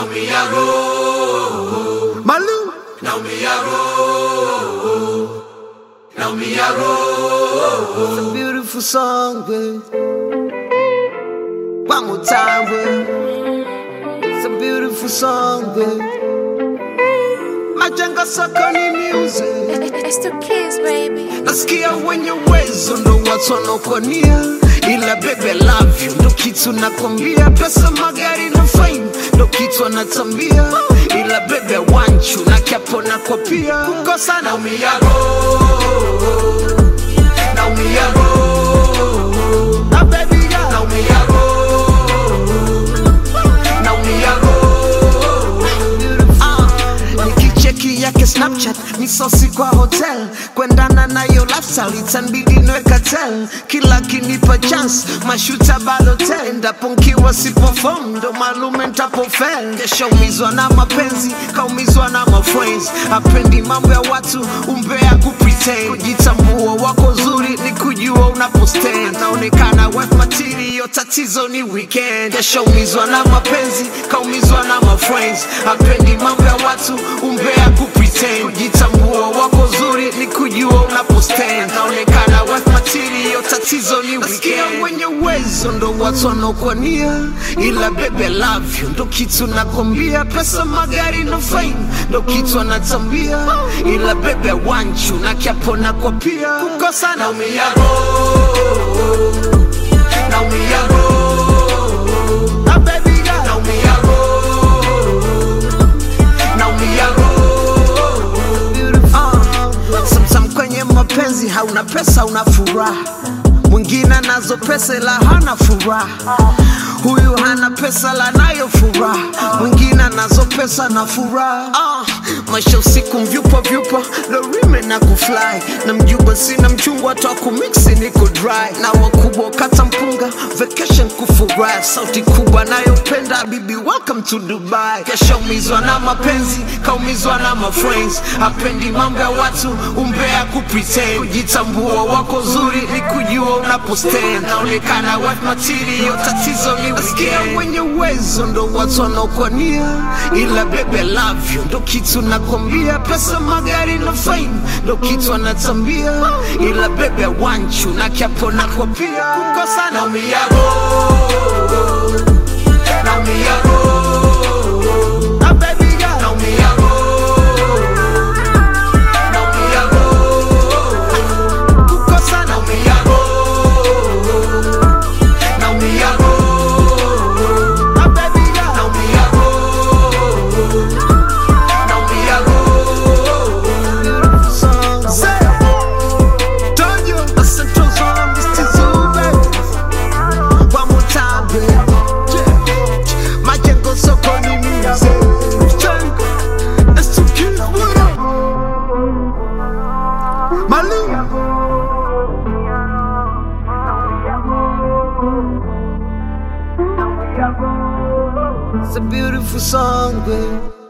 naumia roho, Malu, naumia roho, naumia roho. it's a beautiful song, babe. One more time, babe. It's a beautiful song, babe. Majengo sokoni music. It's the kids, baby. nasikia wenye uwezo ndo watu wanaokonia ila bebe love you ndo kitu nakwambia pesa magari na fame ndo kitu anatambia ila bebe wanchu na kiapo nakwa pia kukosa na Naumia roho, naumia roho, na baby girl. naumia roho, naumia roho. Ah, nikicheki yake snapchat misosi kwa hotel kwendana nayo lifestyle itanbidi nweka tel kila kinipa chance mashuta balotel endapo nkiwa sipofom ndo malume ntapofel keshaumizwa na mapenzi kaumizwa na mafriends apendi mambo ya watu umbea kupretend kujitambua wako zuri ni kujua unapostand naonekana wife material tatizo ni weekend keshaumizwa na mapenzi kaumizwa na mafriends apendi mambo ya watu umbea kupretend kujitambua wako zuri ni kujua unapostand naonekana wife material tatizo ni weekend wenye uwezo ndo watu wanaokwania ila bebe love you ndo kitu nakwambia pesa magari no fame ndo kitu anatambia ila bebe wanchu na kiapo nakwa pia kukosa na Naumia roho, naumia roho, na baby girl. naumia roho, naumia roho. Uh, sometimes kwenye mapenzi hauna pesa una furaha mwingine anazo pesa ila hana furaha huyu hana pesa la nayo furaha mwingine anazo pesa na furaha uh, maisha usiku mvyupa vyupa lorime na kufly na mjuba sina mchungwa twa kumiksi niko dry na wakubwa kata mpunga vacation kufurahi sauti kubwa nayopenda bibi welcome to dubai keshaumizwa na mapenzi kaumizwa na mafriends apendi mambo ya watu umbea kupretend kujitambua wako zuri ni kujua unapostand naonekana wife material tatizo ni nasikia wenye uwezo ndo watu wanaokwania ila bebe love you ndo kitu nakwambia pesa magari na fame ndo kitu anatambia ila bebe wanchu na kiapo nakwa pia kukosa na Naumia roho, naumia roho, na baby girl. naumia roho, naumia roho, kukosa na naumia roho, naumia roho, na baby girl. naumia roho, naumia roho. Beautiful song. Say, told you, I said to song, this is you, baby. One more time, baby. Yeah. Majengo sokoni music. Jengo, it's too cute, what up? Malu. It's a beautiful song, babe.